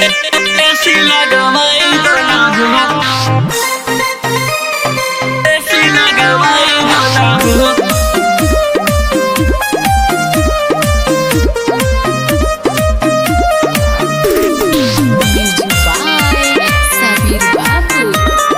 AC लगवाई दोना हो एसी लगवाई दोना हो Music by Sabir Babu.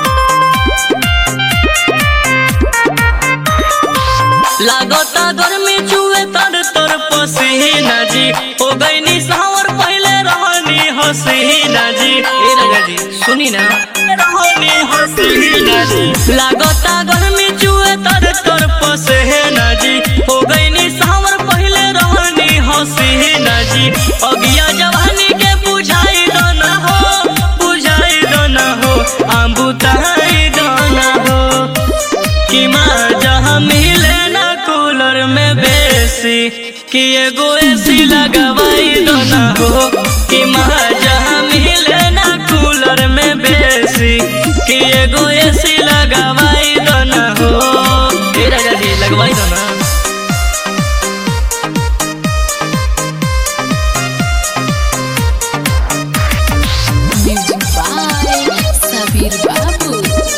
लागता गर्मी चुए तर तर पसीना जी हो गईनी सावर पहले रहनी हसीना जी ए राजा जी सुनी ना रहनी हसीना जी लागता गर्मी चुए तर तर पसीना जी हो गईनी सावर पहले रहनी हसीना जी अगिया जवानी के बुझाई दो ना हो बुझाई दो ना हो आंबुताई दो ना हो कि माँ जहाँ मिले ना कूलर में बेसी कि एगो एसी लगवाई दो ना हो कि माँ जहाँ मिले ना कूलर में बेसी कि एगो एसी लगवाई दो ना हो ए राजा जी लगवाई दो ना Music by Sabir Babu.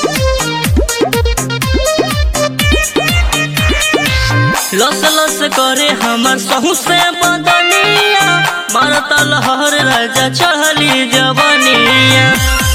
लस लस करे हमर सहू से बदनिया मारता लहर राजा चढ़ली जवनिया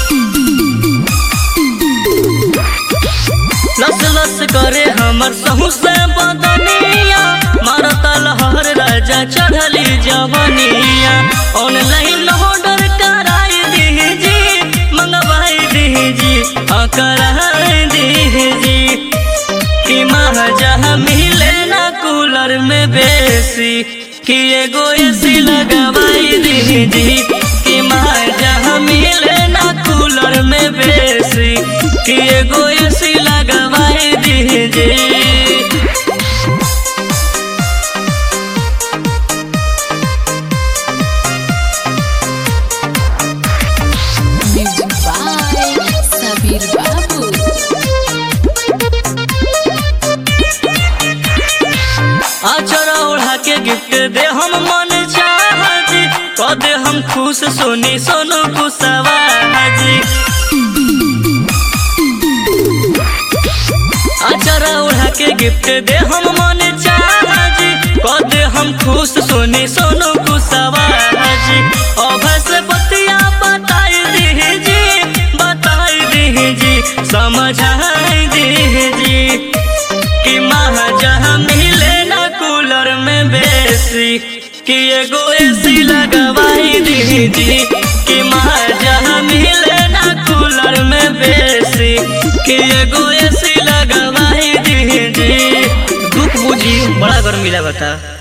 लस लस करे हमर सहू से बदनिया मारता लहर राजा चढ़ली जवनिया ऑनलाइन ऑर्डर कराई दीजी मंगवाई दीजी हाँ कराई दीजी कि महाजहाँ मिले ना कूलर में बेसी कि एगो एसी लगवाई दीदी कि महाजहाँ मिले ना कूलर में बेसी कि एगो एसी लगवाई दीदी Music by Sabir Babu. आचरा ओढ़ा के गिफ्ट दे हम मन चाहजी क दे हम खुश सोनी सोनू कुशवा जी आचरा ओढ़ा के गिफ्ट दे हम मन चाहजी क दे हम खुश सोनी सोनू कुशवा जी अभय से बतिया बताई दीजी बताई दीजी समझाई दीजी कि महाजहाँ मिले ना कूलर में बेसी कि एगो एसी लगवाई दीदी कि महाजहाँ मिले ना कूलर में बेसी कि एगो एसी लगवाई दीदी दुख बुझी बड़ा गर्मी लगता